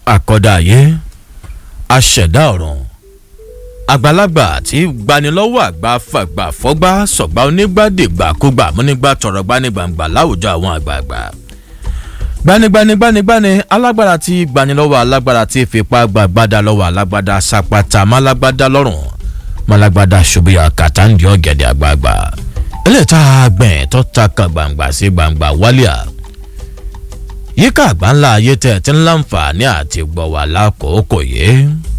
àkọ́dá ayé aṣẹ̀dá ọ̀run àgbàlagbà tí gbanilọ́wọ́ àgbà fàgbà fọ́gbà sọ̀gbà onígbàdìgbàkúgbà múnígbà tọ̀rọ̀ gbanigbàǹgbà láwùjọ àwọn àgbààgbà gbanigbanigbanigbani alágbára tí gbanilọ́wọ́ alágbára tí fipá gbàgbádà lọ́wọ́ alágbádá sapata málágbádá lọ́rùn málágbádá ṣubúyà kàtàǹdì ọ̀gẹ̀dẹ̀ àgbààgbà eléyìí gbẹ̀n tó ta kan gbàǹgbà sí gbàǹgbà wálíà yíká àgbáńlá ayé tẹ̀ tí ń láǹfààní àti gbọ̀ wà lákòókò yìí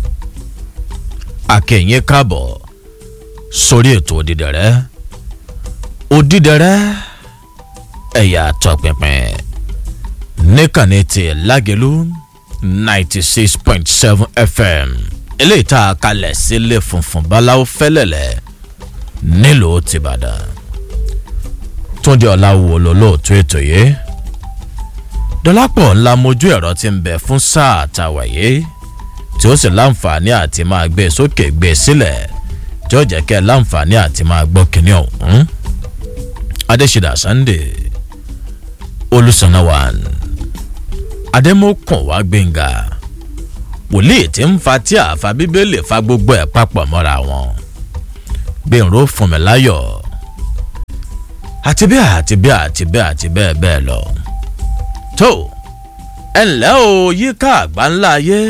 akẹ́yìn káàbọ̀ sórí ètò òdìdẹrẹ́ òdìdẹrẹ́ ẹ̀yà tọpinpin níkànnì ti lágẹ̀lú ninety six point seven fm eléyìí tá a kalẹ̀ sílé funfun báláwo fẹ́lẹ̀lẹ̀ nílùú tìbàdàn túndé ọ̀làwò lólóòtú ètò yìí dọ́lápọ̀ ńlá mojú ẹ̀rọ ti ń bẹ fún sáà tàwa yìí tí ó sì láǹfààní àti máa gbé sókè gbé sílẹ̀ tí ó jẹ́ kẹ́ láǹfààní àti máa gbọ́ kínní ọ̀hún. adésìdá sunday olùsànnáwàn adémọkàn wá gbẹ̀ngà wòlíì tí ń fa tí àfa bíbélì fa gbogbo ẹ̀ papọ̀ mọ́ra wọn gbẹ̀rún fún mi láyọ̀ àti bẹ́ẹ̀ àti bẹ́ẹ̀ àti bẹ́ẹ̀ àti bẹ́ẹ̀ bẹ́ẹ̀ lọ. tó ẹ ǹlẹ́ o yíká àgbáńlá ayé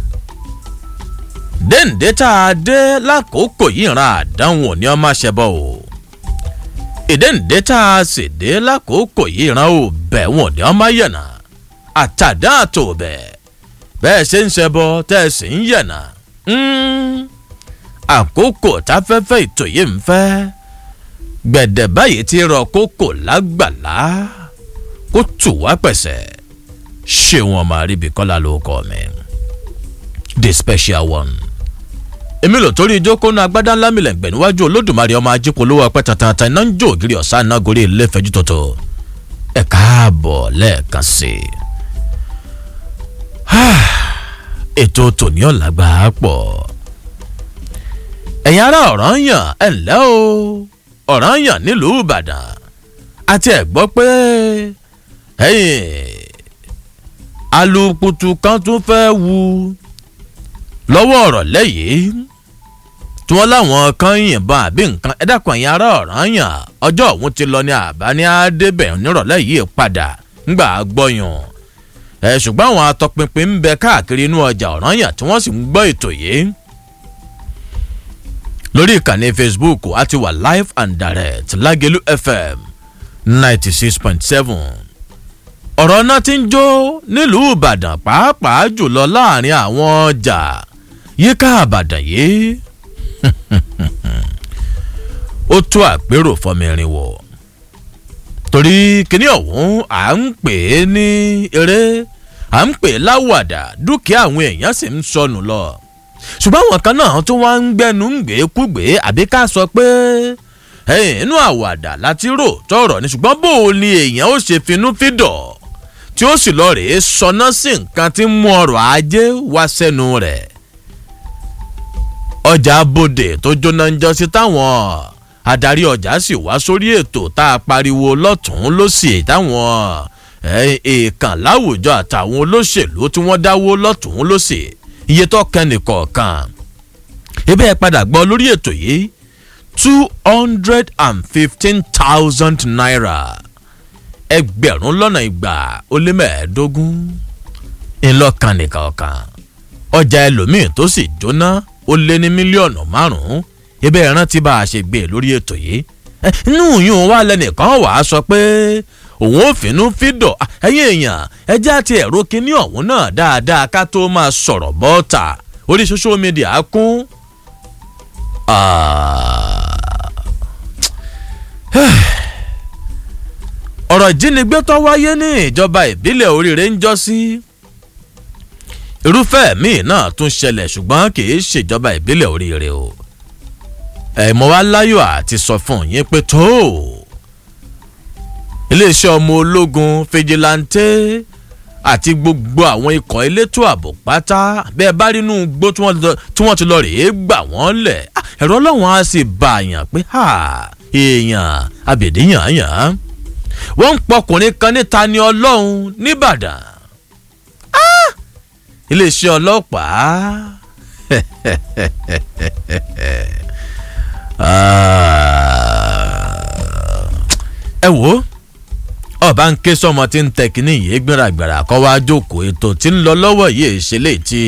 déǹdé tá a dé lákòókò yìí ran àdánwò ní ọmọ ṣẹbọ o ìdéǹdé tá a sì dé lákòókò yìí ran ò bẹ̀ wọ̀n ní ọmọ yẹ̀nà àtàdá àtò bẹ̀ bẹ́ẹ̀ ṣe ń ṣẹbọ tẹ́ ẹ sì ń yẹ̀nà àkókò táfẹ́fẹ́ ètò yìí ń fẹ́ gbẹ̀dẹ̀ báyìí ti rọ kókò lágbàlá kó tù wá pẹ̀sẹ̀ ṣé wọn máa ríbi kọ́lá ló kọ́ mi the special one èmi lò torí ìjókòó náà agbádá ńlá mi lẹ́gbẹ̀ẹ́ níwájú olódùmarè ọmọ ajípolówó ọpẹ́ tantan iná ń jó ògiri ọ̀sán náà gorí ilé ìfẹ́jú tuntun ẹ káàbọ̀ lẹ́ẹ̀kan sí i ètò tòní ọ̀làgbà pọ̀ ẹ̀yin ará ọ̀ràn yàn ẹ̀ ǹlẹ́ o ọ̀ràn yàn nílùú ìbàdàn àti ẹ̀ gbọ́ pé alùpùpù kan tún fẹ́ wu lọ́wọ́ ọ̀rọ̀ lẹ́yìn tí wọ́n láwọn kan yìnbọn àbí nǹkan ẹ dákun ẹ̀yin ará ọ̀ràn yàn ọjọ́ òun ti lọ ní àbá ní àdébẹ̀ nírọ̀lẹ́ yìí padà ńgbà gbọ́yàn ẹ ṣùgbọ́n àwọn atọpinpin ń bẹ káàkiri inú ọjà ọ̀ràn yàn tí wọ́n sì ń gbọ́ ètò yìí lórí ìkànnì facebook a ti wà live and direct lágẹ̀lú fm ninety six point seven ọ̀rọ̀ náà ti ń jó nílùú ìbàdàn pàápàá jùlọ láàrin àwọn ọjà yíká àbàdàn yìí ó tó àpérò fọmọrin wọ̀ torí kíní ọ̀hún à ń pè é ní eré à ń pè é láwàdà dúkìá àwọn èèyàn sì ń sọnù lọ ṣùgbọ́n àwọn kan náà tó wá ń gbẹnu ń gbé kúgbé àbí ká sọ pé inú àwàdà láti rò tọrọ ni ṣùgbọ́n bó o ní èèyàn ó ṣe finú fídọ̀ tí ó sì lọ rèé sọná sí nǹkan tí ń mú ọrọ̀ ajé wá sẹ́nu rẹ̀ ọjà bòde tó jóná ń jọ sí táwọn adarí ọjà sì wá sórí ètò tá a pariwo lọ́tún lọ́sì táwọn èèkàn láwùjọ àtàwọn olóṣèlú tí wọ́n dáwó lọ́tún lọ́sì iye tó kẹ́ni kọ̀ọ̀kan ebe ẹ padà gbọ́ lórí ètò yìí two hundred and fifteen thousand naira ẹgbẹ̀rún lọ́nà ìgbà ó lé mẹ́ẹ̀ẹ́dógún ńlọ́kan nìkan ọ̀kan ọjà ẹlòmíì tó sì jóná ó lé ní mílíọ̀nù márùn-ún ebe ẹran tí bá a ṣe gbé lórí ètò yìí inú yìí wà lẹ́nìkan wàá sọ pé òun ò fínú fídọ̀ ẹ̀yìn èèyàn ẹjẹ́ àti ẹ̀rọ kínní ọ̀hún náà dáadáa ká tó máa sọ̀rọ̀ bọ́ọ̀tà orí social media kún. ọ̀rọ̀ ìjínigbé tó wáyé ní ìjọba ìbílẹ̀ oríire ń jọ sí irúfẹ́ míì náà tún ṣẹlẹ̀ ṣùgbọ́n kì í ṣèjọba ìbílẹ̀ oríire o ẹ̀mọ́ wa láyọ̀ àti sọ fún yín pé tó iléeṣẹ́ ọmọ ológun fìjìláńtẹ́ àti gbogbo àwọn ikọ̀ elétò ààbò pátá bẹ́ẹ̀ bá rí inú gbó tí wọ́n ti lọ rèé gbà wọ́n lẹ̀ ẹ̀rọ ọlọ́run á sì bá àyàn pé èèyàn àbèdíyàn yàn wọ́n ń pọkùnrin kan níta ní ọlọ́run nìbàdàn iléeṣẹ́ ọlọ́pàá ẹ wò ó ọba ń ké sọmọ tí ń tẹ kínní yìí gbéragbára kọ́ wá jókòó ètò tí ń lọ lọ́wọ́ yìí ṣe lè ti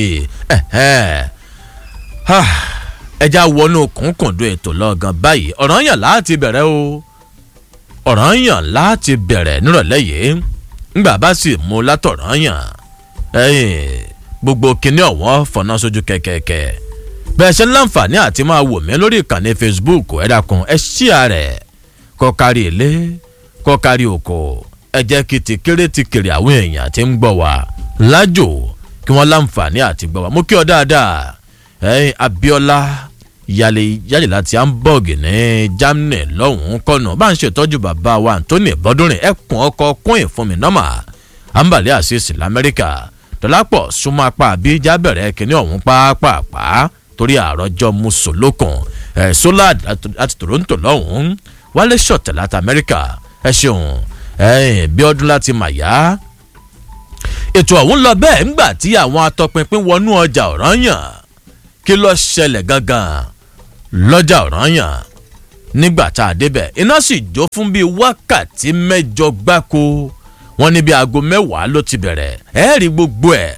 ẹja wọnú kùnkùndún ètò lọ́gán báyìí ọ̀ràn yàn láti bẹ̀rẹ̀ o ọ̀ràn yàn láti bẹ̀rẹ̀ nírọ̀lẹ́ yìí ńgbà bá sì mú látọ̀ràn yàn gbogbo kínní ọ̀wọ́n fọ̀nà sójú kẹ̀kẹ́kẹ́ bẹ́ẹ̀ ṣe ń láǹfààní àti máa wò mí lórí ìkànnì facebook ẹ dákun ẹ ṣíà rẹ̀ kọ́ kárí ilé kọ́ kárí oko ẹ jẹ́ kí ti kéré ti kéré àwọn èèyàn tí ń gbọ́ wá lájò kí wọ́n láǹfààní àti gbọ́ wá mo kí ọ dáadáa ẹ̀yin abiola yàlẹ yàlẹ láti hamburg ní germany lọ́hùn-ún kọ́nà bá ń ṣètọ́jú bàbá wa anthony bọ́dúnrin ẹkùn ọkọ̀ kún ìfúnmi nọ́mà ambale asisi lamẹ́ríkà dọ́lápọ̀ súnmọ́ apá abíjá bẹ̀rẹ̀ kínní ọ̀hún pàápàá torí àròjọ musolókun ẹ̀ solad láti toronto lọ́hùn-ún wálé ṣọ̀tẹ̀ láti amẹ́ríkà ẹ ṣeun ẹ̀yìn bí ọdún láti màyá ètò ọ̀hún lọ bẹ́ẹ̀ ńgbà tí àwọn atọpinpin wọnú ọjà ọ̀ranyàn kí ló ṣẹlẹ̀ gangan lọ́jà ọ̀ranyàn nígbà tá a débẹ̀ iná sì jó fún bíi wákàtí mẹ́jọ gbáko wọ́n ní bíi aago mẹ́wàá ló ti bẹ̀rẹ̀ ẹ rí gbogbo ẹ̀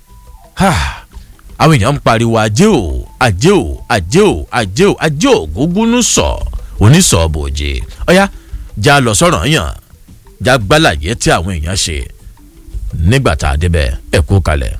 àwọn èèyàn ń pariwo ajé o ajé o ajé o ajé o ajé o gúngúnú sọ onísọ̀ọ́bòjì ọ̀yá já lọ sọ̀rọ̀ yàn já gbálàyé tí àwọn èèyàn ṣe nígbà tá a débẹ̀ ẹ kú kalẹ̀.